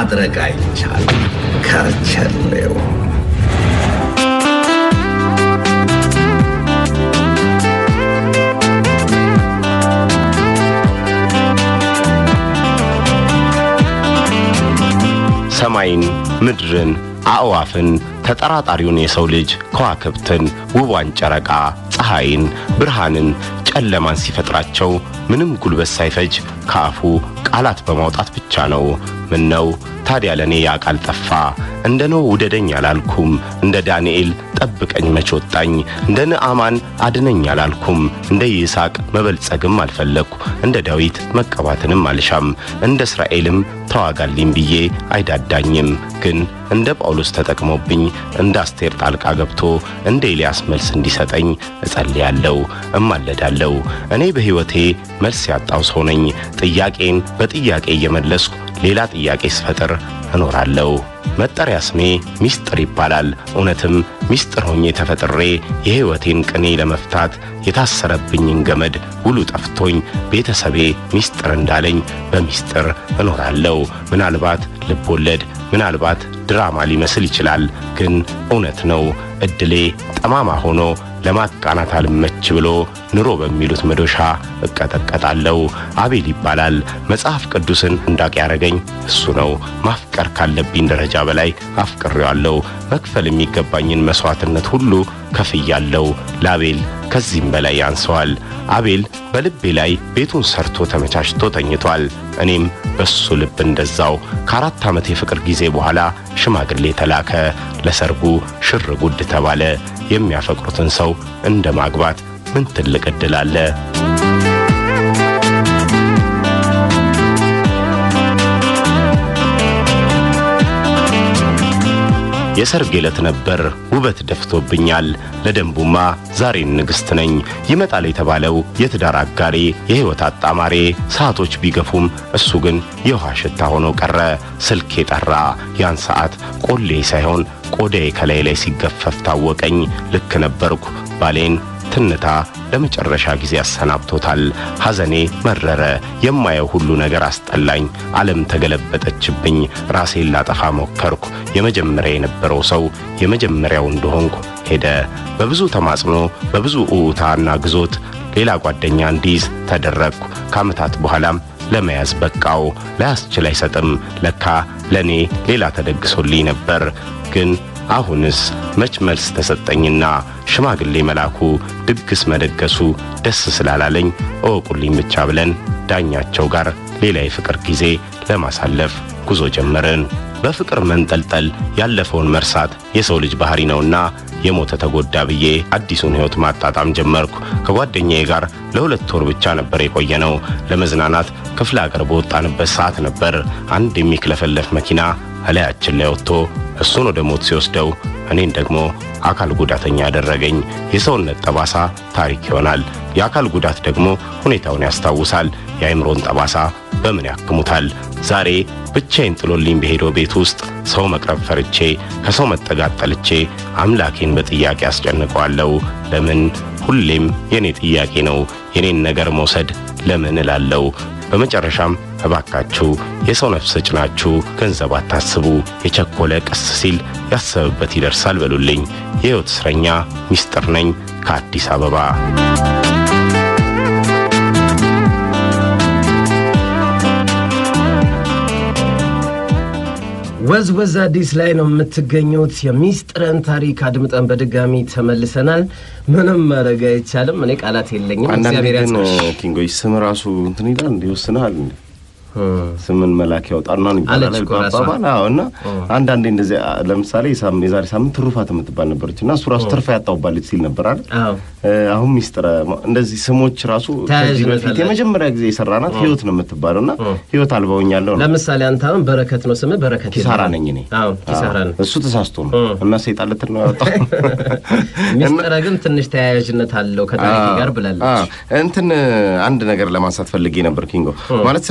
ማድረግ አይቻልም። ከርቸሌው ሰማይን፣ ምድርን፣ አእዋፍን፣ ተጠራጣሪውን የሰው ልጅ ከዋክብትን፣ ውቧን ጨረቃ፣ ፀሐይን፣ ብርሃንን፣ ጨለማን ሲፈጥራቸው ምንም ጉልበት ሳይፈጅ ከአፉ ቃላት በማውጣት ብቻ ነው። ምን ነው ታዲያ ለእኔ ያ ቃል ጠፋ? እንደ ኖህ ውደደኝ አላልኩም፣ እንደ ዳንኤል ጠብቀኝ መች ወጣኝ፣ እንደ ንዕማን አድነኝ አላልኩም፣ እንደ ይስሐቅ መበልጸግም አልፈለግኩ፣ እንደ ዳዊት መቀባትንም አልሻም፣ እንደ እስራኤልም ተዋጋልኝ ብዬ አይዳዳኝም። ግን እንደ ጳውሎስ ተጠቅሞብኝ እንደ አስቴር ጣልቃ ገብቶ እንደ ኤልያስ መልስ እንዲሰጠኝ እጸልያለሁ፣ እማለዳለሁ። እኔ በሕይወቴ መልስ ያጣው ሰው ነኝ። ጥያቄን በጥያቄ እየመለስኩ ሌላ ጥያቄ ስፈጥር እኖራለሁ። መጠሪያ ስሜ ሚስጥር ይባላል። እውነትም ሚስጥር ሆኜ ተፈጥሬ የሕይወቴን ቅኔ ለመፍታት የታሰረብኝን ገመድ ውሉ ጠፍቶኝ ቤተሰቤ ሚስጥር እንዳለኝ በሚስጥር እኖራለሁ። ምናልባት ልቦለድ፣ ምናልባት ድራማ ሊመስል ይችላል፣ ግን እውነት ነው። እድሌ ጠማማ ሆኖ ለማቃናት አልመች ብሎ ኑሮ በሚሉት መዶሻ እቀጠቀጣለሁ። አቤል ይባላል። መጽሐፍ ቅዱስን እንዳቅ ያረገኝ እሱ ነው። ማፍቀር ካለብኝ ደረጃ በላይ አፍቅሬዋለሁ። መክፈል የሚገባኝን መስዋዕትነት ሁሉ ከፍያለሁ። ለአቤል ከዚህም በላይ ያንሰዋል። አቤል በልቤ ላይ ቤቱን ሰርቶ ተመቻችቶ ተኝቷል። እኔም በሱ ልብ እንደዛው። ከአራት ዓመት የፍቅር ጊዜ በኋላ ሽማግሌ ተላከ። ለሰርጉ ሽር ጉድ ተባለ። የሚያፈቅሩትን ሰው እንደ ማግባት ምን ትልቅ ዕድል አለ? የሰርግ ዕለት ነበር። ውበት ደፍቶብኛል። ለደንቡማ ዛሬን ንግሥት ነኝ። ይመጣል የተባለው የትዳር አጋሬ፣ የሕይወት አጣማሬ ሰዓቶች ቢገፉም እሱ ግን የውሃ ሽታ ሆኖ ቀረ። ስልክ የጠራ ያን ሰዓት ቆሌ ሳይሆን ቆዳዬ ከላይ ላይ ሲገፈፍ ታወቀኝ። ልክ ነበርኩ። ባሌን ትንታ ለመጨረሻ ጊዜ አሰናብቶታል። ሐዘኔ መረረ። የማየው ሁሉ ነገር አስጠላኝ። ዓለም ተገለበጠችብኝ። ራሴን ላጠፋ ሞከርኩ። የመጀመሪያ የነበረው ሰው የመጀመሪያው እንደሆንኩ ሄደ። በብዙ ተማጽኖ፣ በብዙ እውታና ግዞት ሌላ ጓደኛ እንዲይዝ ተደረግኩ። ከዓመታት በኋላም ለመያዝ በቃው። ላያስችል አይሰጥም። ለካ ለእኔ ሌላ ተደግሶልኝ ነበር ግን አሁንስ መች መልስ ተሰጠኝና ሽማግሌ መላኩ ድግስ መደገሱ ደስ ስላላለኝ እወቁልኝ ብቻ ብለን ዳኛቸው ጋር ሌላ የፍቅር ጊዜ ለማሳለፍ ጉዞ ጀመርን። በፍቅር መንጠልጠል ያለፈውን መርሳት የሰው ልጅ ባህሪ ነውና የሞተ ተጎዳ ብዬ አዲሱን ሕይወት ማጣጣም ጀመርኩ። ከጓደኛዬ ጋር ለሁለት ወር ብቻ ነበር የቆየነው። ለመዝናናት ክፍለ አገር በወጣንበት ሰዓት ነበር አንድ የሚክለፈለፍ መኪና እላያችን ላይ ወጥቶ እሱን ወደ ሞት ሲወስደው እኔን ደግሞ አካል ጉዳተኛ ያደረገኝ። የሰውነት ጠባሳ ታሪክ ይሆናል። የአካል ጉዳት ደግሞ ሁኔታውን ያስታውሳል። የአእምሮን ጠባሳ በምን ያክሙታል? ዛሬ ብቻዬን ጥሎልኝ በሄደው ቤት ውስጥ ሰው መቅረብ ፈርቼ ከሰው መጠጋት ጠልቼ አምላኬን በጥያቄ አስጨንቀዋለሁ። ለምን? ሁሌም የኔ ጥያቄ ነው። የኔን ነገር መውሰድ ለምን እላለሁ። በመጨረሻም እባካችሁ የሰው ነፍስ ጭናችሁ ገንዘብ አታስቡ፣ የቸኮለ ቀስ ሲል ያሰበበት ይደርሳል በሉልኝ። የሕይወት እስረኛ ሚስጥር ነኝ ከአዲስ አበባ። ወዝ ወዝ አዲስ ላይ ነው የምትገኙት። የሚስጥርን ታሪክ አድምጠን በድጋሚ ተመልሰናል። ምንም ማድረግ አይቻልም። እኔ ቃላት የለኝም። አንዳንዴ እግዚአብሔር ግን ያጽናሽ። ኪንጎች ስም ራሱ እንትን ይላል እንዲ ይወስናል እንዲ ስምን መላክ ያውጣና ነው ይባላል አለች እኮ ራሷ። አባባል። አዎ። እና አንዳንዴ እንደዚህ አ- ለምሳሌ ሳም- የዛሬ ሳምንት ትሩፋት የምትባል ነበረች እና እሱ ራሱ ትርፋ ያጣውባለች ሲል ነበር አይደል? አዎ እ፣ አሁን ሚስጥረ እንደዚህ ስሞች ራሱ ከዚህ ተያያዥነት በፊት አላቸው። የመጀመሪያ ጊዜ የሰራናት ህይወት ነው የምትባለው እና እ። ህይወት አልበውኛለሁ ነው ለምሳሌ አንተ አሁን በረከት ነው ስምህ፣ በረከት ኪሳራ የለም። ነኝ እኔ። አዎ ኪሳራ ነው። እሱ ተሳስቶ ነው እ። እና ሰይጣን ልትል ነው ያወጣው። ሚስጥረ ግን ትንሽ ተያያዥነት አለው ከታሪክ ጋር አዎ፣ ብላለች። እንትን አንድ ነገር ለማንሳት ፈልጌ ነበር ኪንጎ። ማለት ስልካችን በጣም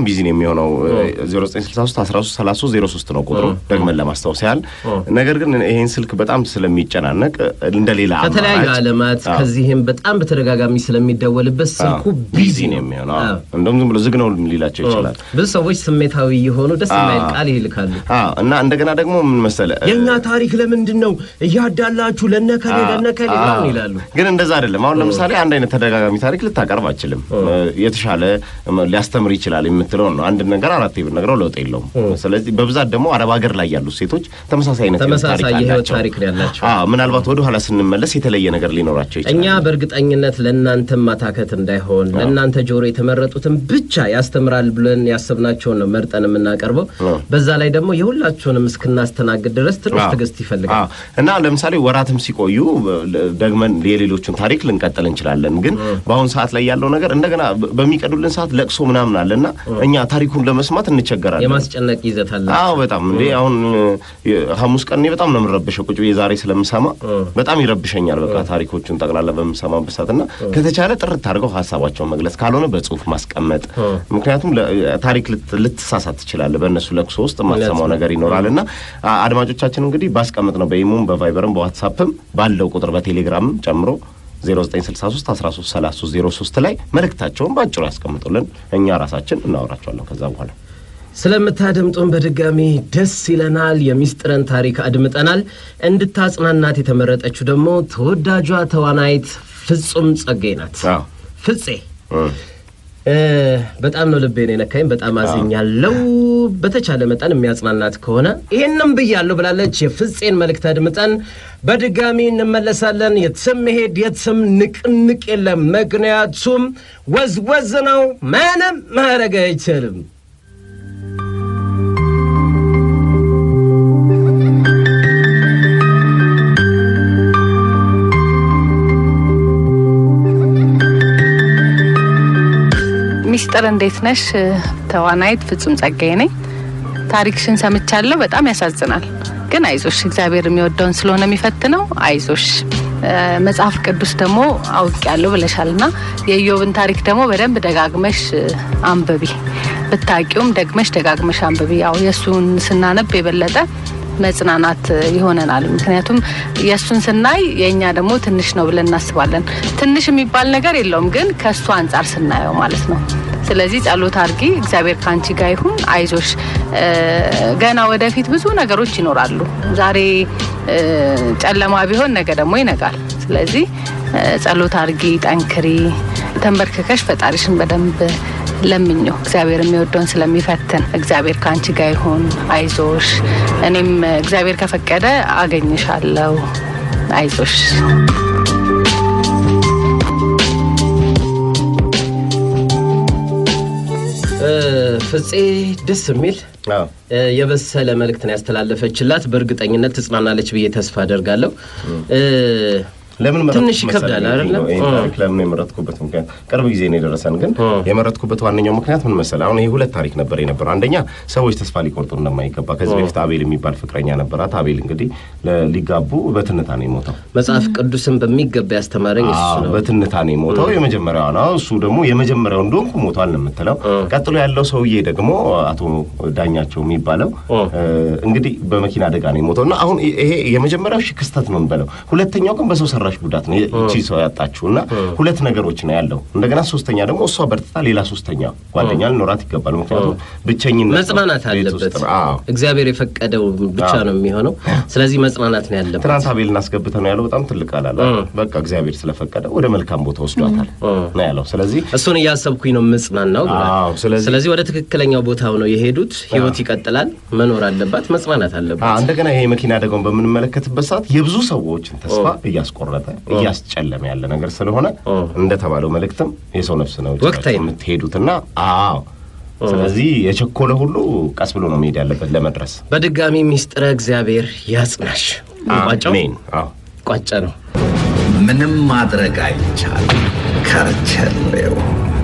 ቢዚ ነው የሚሆነው 0963 13 33 03 ነው ቁጥሩ ደግመን ለማስታወስ ያህል። ነገር ግን ይሄን ስልክ በጣም ስለሚጨናነቅ እንደሌላ ከተለያዩ አማራጭ ዓለማት አዎ። ከዚህም በጣም በተደጋጋሚ ስለሚደወልበት ስልኩ ቢዚ ነው የሚሆነው። አዎ። እንደውም ዝም ብሎ ዝግ ነው ሊላቸው ይችላል። ብዙ ሰዎች ስሜታዊ የሆኑ ደስ የማይል ቃል ይልካሉ። አዎ እና እንደገና ደግሞ ምን መሰለ የእኛ ታሪክ ለምንድን ነው እያዳላችሁ ለነከሌ ለነከሌ ምናምን ይላሉ። ግን እንደዛ አይደለም። አሁን ለምሳሌ አንድ አይነት ተደጋጋሚ ታሪክ ልታቀርብ አችልም። የተሻለ ሊያስተምር ይችላል የምትለውን ነው። አንድ ነገር አራት ብትነግረው ለውጥ የለውም። ስለዚህ በብዛት ደግሞ አረብ ሀገር ላይ ያሉት ሴቶች ተመሳሳይ አይነት ህይወት ተመሳሳይ ታሪክ የህይወት አላቸው። ታሪክ ነው ያላቸው። አዎ ምናልባት ወደ ኋላ ስንመለስ የተለየ ነገር ሊኖራቸው ይችላል። እኛ በእርግጠኝነት ለእናንተም ማታከት እንዳይሆን ለእናንተ ጆሮ የተመረጡትን ብቻ ያስተምራል ብለን ያሰብናቸውን ነው መርጠን የምናቀርበው። አዎ። በዛ ላይ ደግሞ የሁላችሁንም እስክናስተናግድ ድረስ ትንሽ አዎ። ትዕግስት ይፈልጋል። አዎ። እና ለምሳሌ ወራትም ሲቆዩ ደግመን የሌሎቹን ታሪክ ልንቀጥል እንችላለን። ግን በአሁን ሰዓት ላይ ያለው ነገር እንደገና በሚቀዱልን ሰዓት ለቅሶ ምናምን አለና እኛ ታሪኩን ለመስማት እንቸገራለን። የማስጨነቅ ይዘት አለ። አዎ በጣም እንዴ አሁን እ፣ ሐሙስ ቀን እኔ በጣም ነው የምረብሸው። ቁጭ ብዬ ዛሬ ስለምሰማ በጣም ይረብሸኛል። በቃ ታሪኮቹን ጠቅላላ በምሰማበት ሰዓት እና ከተቻለ ጥርት አድርገው ሀሳባቸውን መግለጽ ካልሆነ በጽሁፍ ማስቀመጥ። ምክንያቱም ለ- ታሪክ ልት- ልትሳሳት ትችላለህ። በእነሱ ለቅሶ ውስጥ የማትሰማው ነገር ይኖራል እና አ- አድማጮቻችን እንግዲህ ባስቀምጥ ነው በኢሙም በቫይበርም በዋትሳፕም ባለው ቁጥር በቴሌግራምም ጨምሮ 0963 13 33 03 ላይ መልእክታቸውን በአጭሩ ያስቀምጡልን። እኛ ራሳችን እናወራቸዋለን ከዛ በኋላ ስለምታደምጡን በድጋሚ ደስ ይለናል። የሚስጥረን ታሪክ አድምጠናል። እንድታጽናናት የተመረጠችው ደግሞ ተወዳጇ ተዋናይት ፍጹም ጸጋዬ ናት። አዎ ፍፄ እ። እ፣ በጣም ነው ልቤን የነካኝ። በጣም አዝኛለሁ። በተቻለ መጠን የሚያጽናናት ከሆነ ይህንም ብያለሁ ብላለች። የፍፄን መልእክት አድምጠን በድጋሚ እንመለሳለን። የትም መሄድ የትም ንቅንቅ የለም። ምክንያቱም ወዝወዝ ነው። ምንም ማድረግ አይችልም። ሚስጥር እንዴት ነሽ? ተዋናይት ፍጹም ጸጋዬ ነኝ። ታሪክሽን ሰምቻለሁ። በጣም ያሳዝናል፣ ግን አይዞሽ፣ እግዚአብሔር የሚወደውን ስለሆነ የሚፈትነው አይዞሽ። እ፣ መጽሐፍ ቅዱስ ደግሞ አውቄያለሁ ብለሻልና የኢዮብን ታሪክ ደግሞ በደንብ ደጋግመሽ እ፣ አንብቢ። ብታቂውም ደግመሽ ደጋግመሽ አንብቢ። ያው የእሱን ስናነብ የበለጠ መጽናናት እ፣ ይሆነናል። ምክንያቱም የእሱን ስናይ የእኛ ደግሞ ትንሽ ነው ብለን እናስባለን። ትንሽ የሚባል ነገር የለውም፣ ግን ከእሱ አንጻር ስናየው ማለት ነው። ስለዚህ ጸሎት አድርጊ። እግዚአብሔር ከአንቺ ጋር ይሁን። አይዞሽ። እ፣ ገና ወደፊት ብዙ ነገሮች ይኖራሉ። ዛሬ እ፣ ጨለማ ቢሆን ነገ ደግሞ ይነጋል። ስለዚህ እ፣ ጸሎት አድርጊ፣ ጠንክሪ፣ ተንበርክከሽ ፈጣሪሽን በደንብ ለምኘው እግዚአብሔር የሚወደውን ስለሚፈትን እግዚአብሔር ከአንቺ ጋር ይሁን። አይዞሽ። እኔም እግዚአብሔር ከፈቀደ አገኝሻለሁ። አይዞሽ። እ፣ ፍፄ ደስ የሚል አዎ እ፣ የበሰለ መልእክትን ያስተላለፈችላት በእርግጠኝነት ትጽናናለች ብዬ ተስፋ አደርጋለሁ። እ፣ ለምን መረጥኩት ትንሽ ይከብዳል መሰለኝ? አይደለ? ይሄን እ። ታሪክ ለምን የመረጥኩበት ምክንያት ቅርብ ጊዜ ነው የደረሰን። ግን እ። የመረጥኩበት ዋነኛው ምክንያት ምን መሰለህ? አሁን ይሄ ሁለት ታሪክ ነበር የነበረው። አንደኛ ሰዎች ተስፋ ሊቆርጡ እንደማይገባ ከዚህ በፊት አቤል የሚባል ፍቅረኛ ነበራት። አቤል እንግዲህ ለ- ሊጋቡ በትንታ ነው የሞተው። መጽሐፍ ቅዱስን በሚገባ ያስተማረኝ እሱ አዎ፣ ነው። በትንታ ነው የሞተው። የመጀመሪያው ነው እሱ ደግሞ የመጀመሪያው እንደሆንኩ ሞቷል ነው የምትለው። ቀጥሎ ያለው ሰውዬ ደግሞ አቶ ዳኛቸው የሚባለው እ። እ፣ እንግዲህ በመኪና አደጋ ነው የሞተው እና አሁን ይሄ የመጀመሪያው ሺህ ክስተት ነው የምንበለው። ሁለተኛው ግን በሰው ሰራሽ ጉዳት ነው ይቺ ሰው ያጣችው እና ሁለት ነገሮች ነው ያለው። እንደገና ሶስተኛ ደግሞ እሷ በርትታ ሌላ ሶስተኛ ጓደኛ ሊኖራት ይገባል። ምክንያቱም ብቸኝነት ነው መጽናናት ቤት ውስጥ አለበት። ነው። አዎ። እግዚአብሔር የፈቀደው ብቻ አዎ። ነው የሚሆነው። ስለዚህ መጽናናት ነው ያለበት። ትናንት አቤልን አስገብተ ነው ያለው። በጣም ትልቅ ቃል አለ። በቃ እግዚአብሔር ስለፈቀደ ወደ መልካም ቦታ ወስዷታል ነው ያለው። ስለዚህ እሱን እያሰብኩኝ ነው ምጽናናው ብሏል። አዎ፣ ስለዚህ- ስለዚህ ወደ ትክክለኛው ቦታው ነው የሄዱት። ህይወት ይቀጥላል፣ መኖር አለባት፣ መጽናናት አ አለባት። እንደገና ይሄ የመኪና አደጋውን በምንመለከትበት ሰዓት የብዙ ሰዎችን ተስፋ እያስቆረጠ እያስጨለመ ያለ ነገር ስለሆነ እንደተባለው መልእክትም የሰው ነፍስ ነው ወቅታዊ ነው። የምትሄዱትና አዎ ስለዚህ የቸኮለ ሁሉ ቀስ ብሎ ነው መሄድ ያለበት ለመድረስ። በድጋሚ ሚስጥረ እግዚአብሔር ያጽናሽ። ቋጫው አሜን። አዎ ቋጫ ነው። ምንም ማድረግ አይቻልም። ከርቸሌው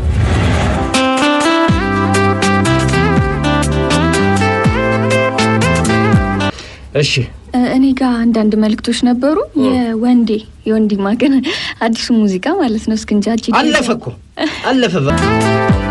እሺ እኔ ጋር አንዳንድ መልእክቶች ነበሩ። የወንዴ የወንዲ ማገን አዲሱ ሙዚቃ ማለት ነው። እስክንጃጅ አለፈ እኮ አለፈ።